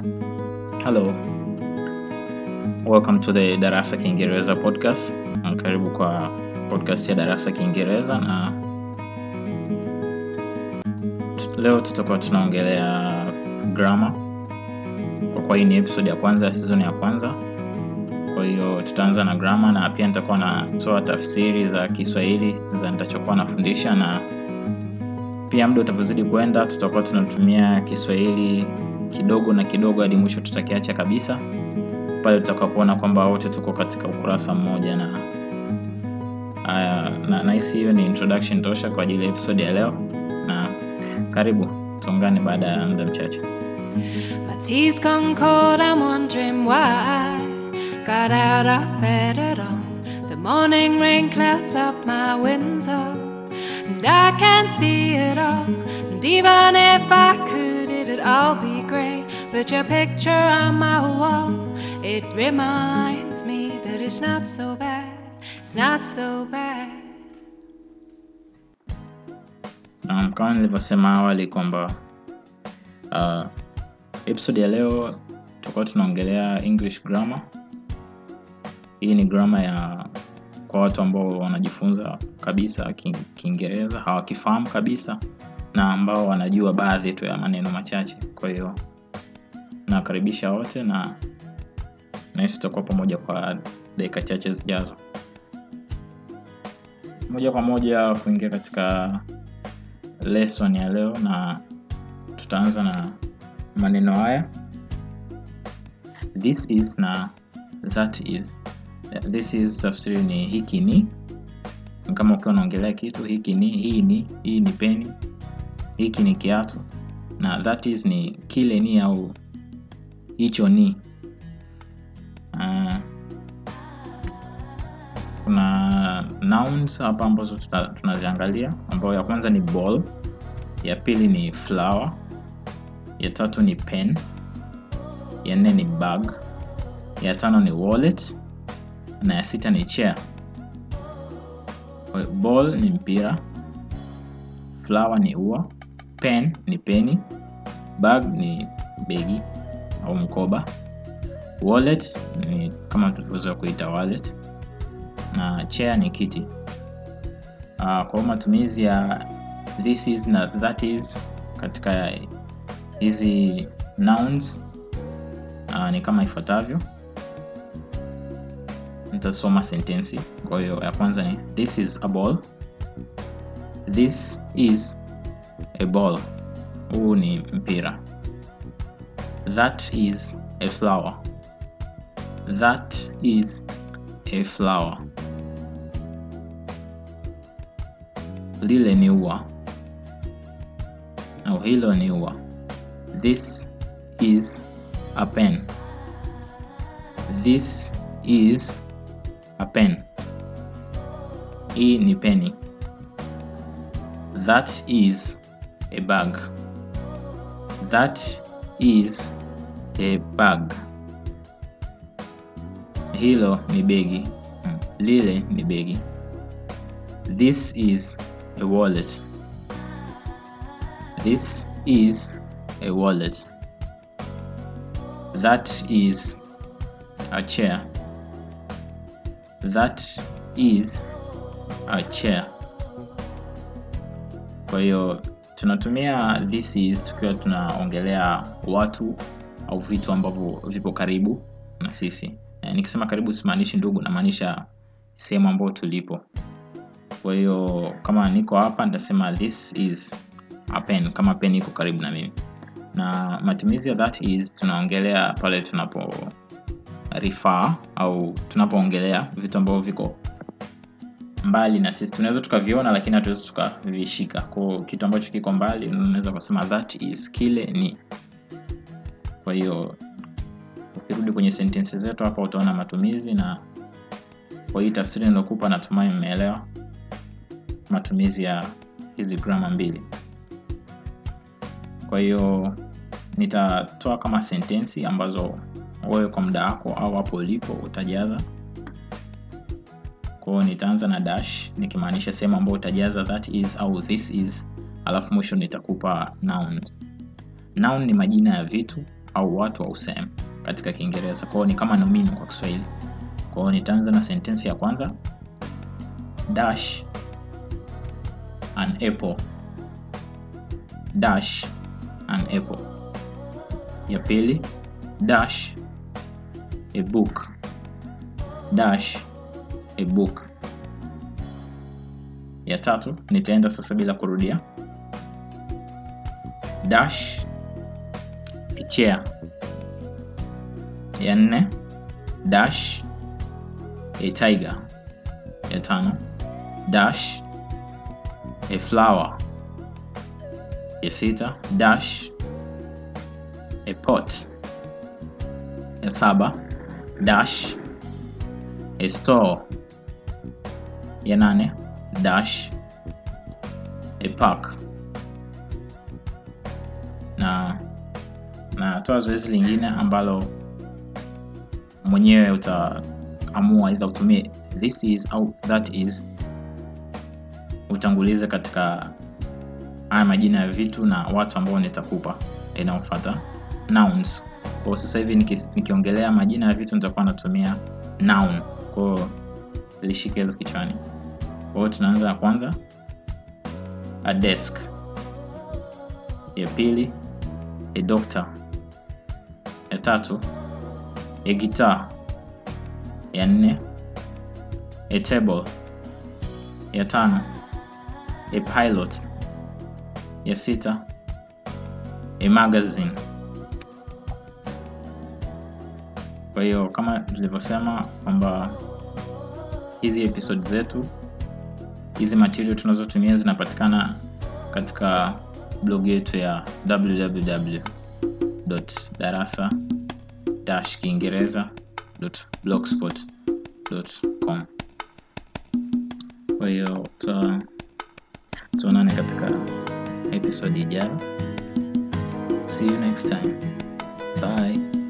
Hello. Welcome to the Darasa Kiingereza podcast. Na Karibu kwa podcast ya Darasa Kiingereza na t- leo tutakuwa tunaongelea grammar. Kwa kuwa hii ni episode ya kwanza ya season ya kwanza. Kwa hiyo tutaanza na grammar na pia nitakuwa natoa tafsiri za Kiswahili za nitachokuwa nafundisha na pia muda utavyozidi kwenda tutakuwa tunatumia Kiswahili kidogo na kidogo hadi mwisho tutakiacha kabisa pale tutakapoona kwamba wote tuko katika ukurasa mmoja na haya na nahisi hiyo ni introduction tosha kwa ajili ya episode ya leo na karibu tuungane baada ya muda mchache My tea's gone cold, I'm wondering why I got out of bed at all. The morning rain clouds up my window, and I can't see it all. And even if I could, it'd all be great. But your picture on my wall, it reminds me that it's not so bad. It's not so bad. um, kama nilivyosema awali kwamba uh, episode ya leo tutakuwa tunaongelea english grammar hii ni grammar ya kwa watu ambao wanajifunza kabisa Ki- kiingereza hawakifahamu kabisa na ambao wanajua baadhi tu ya maneno machache kwa hiyo nawakaribisha wote na nahisi tutakuwa pamoja kwa dakika chache zijazo moja kwa moja kuingia katika lesson ya leo na tutaanza na maneno haya this is na that is this is tafsiri ni hiki ni Ni kama ukiwa unaongelea kitu hiki ni hii ni hii ni peni hiki ni kiatu na that is ni kile ni au hicho ni uh, kuna nouns hapa ambazo tuta- tunaziangalia ambayo ya kwanza ni ball ya pili ni flower ya tatu ni pen ya nne ni bag ya tano ni wallet na ya sita ni chair Kwa hiyo ball ni mpira flower ni ua pen ni peni bag ni begi au mkoba wallet ni kama tulivyoweza kuita wallet na chair ni kiti uh, kwa hiyo matumizi ya this is na that is katika hizi nouns uh, ni kama ifuatavyo nitasoma sentensi kwa hiyo ya kwanza ni this is a ball this is a ball huu ni mpira that is a flower that is a flower lile ni ua au hilo ni ua this is a pen this is a pen hii ni peni that is a bag that is a bag hilo ni begi Mm, lile ni begi this is a wallet this is a wallet that is a chair that is a chair kwa hiyo tunatumia this is tukiwa tunaongelea watu au vitu ambavyo vipo karibu na sisi Eh, nikisema karibu simaanishi ndugu namaanisha sehemu ambayo tulipo kwa hiyo kama niko hapa nitasema this is a pen kama pen iko karibu na mimi na matumizi ya that is tunaongelea pale tunapo refer au tunapoongelea vitu ambavyo viko mbali na sisi tunaweza tukaviona lakini hatuwezi tukavishika kwao kitu ambacho kiko mbali unaweza kusema that is kile ni kwa hiyo ukirudi kwenye sentensi zetu hapa utaona matumizi na kwa hii tafsiri nilokupa natumai mmeelewa matumizi ya hizi grama mbili kwa hiyo nitatoa kama sentensi ambazo wewe kwa muda wako au hapo ulipo utajaza kwao nitaanza na dash nikimaanisha sehemu ambayo utajaza that is au this is alafu mwisho nitakupa noun noun ni majina ya vitu au watu au sehemu katika Kiingereza. Kwa hiyo ni kama nomino kwa Kiswahili. Kwa hiyo nitaanza na sentensi ya kwanza dash an apple. Dash an apple. Ya pili dash a book. Dash a book. Ya tatu nitaenda sasa bila kurudia. Dash a chair. Ya nne dash a tiger. Ya tano dash a flower. Ya sita dash a pot. Ya saba dash a store. Ya nane dash a park. Na natoa zoezi lingine ambalo mwenyewe utaamua aidha utumie this is au that is, utangulize katika haya majina ya vitu na watu ambao nitakupa inayofuata nouns. Kwa sasa hivi niki, nikiongelea majina ya vitu nitakuwa natumia noun. Kwa hiyo lishike hilo kichwani. Kwa hiyo tunaanza na kwanza a desk, ya pili a doctor, ya tatu a guitar, ya nne a table, ya tano a pilot, ya sita a magazine. Kwa hiyo kama tulivyosema kwamba hizi episode zetu hizi material tunazotumia zinapatikana katika blog yetu ya www.darasa-kiingereza.blogspot.com. Kwa hiyo tuonane katika episode ijayo. See you next time. Bye.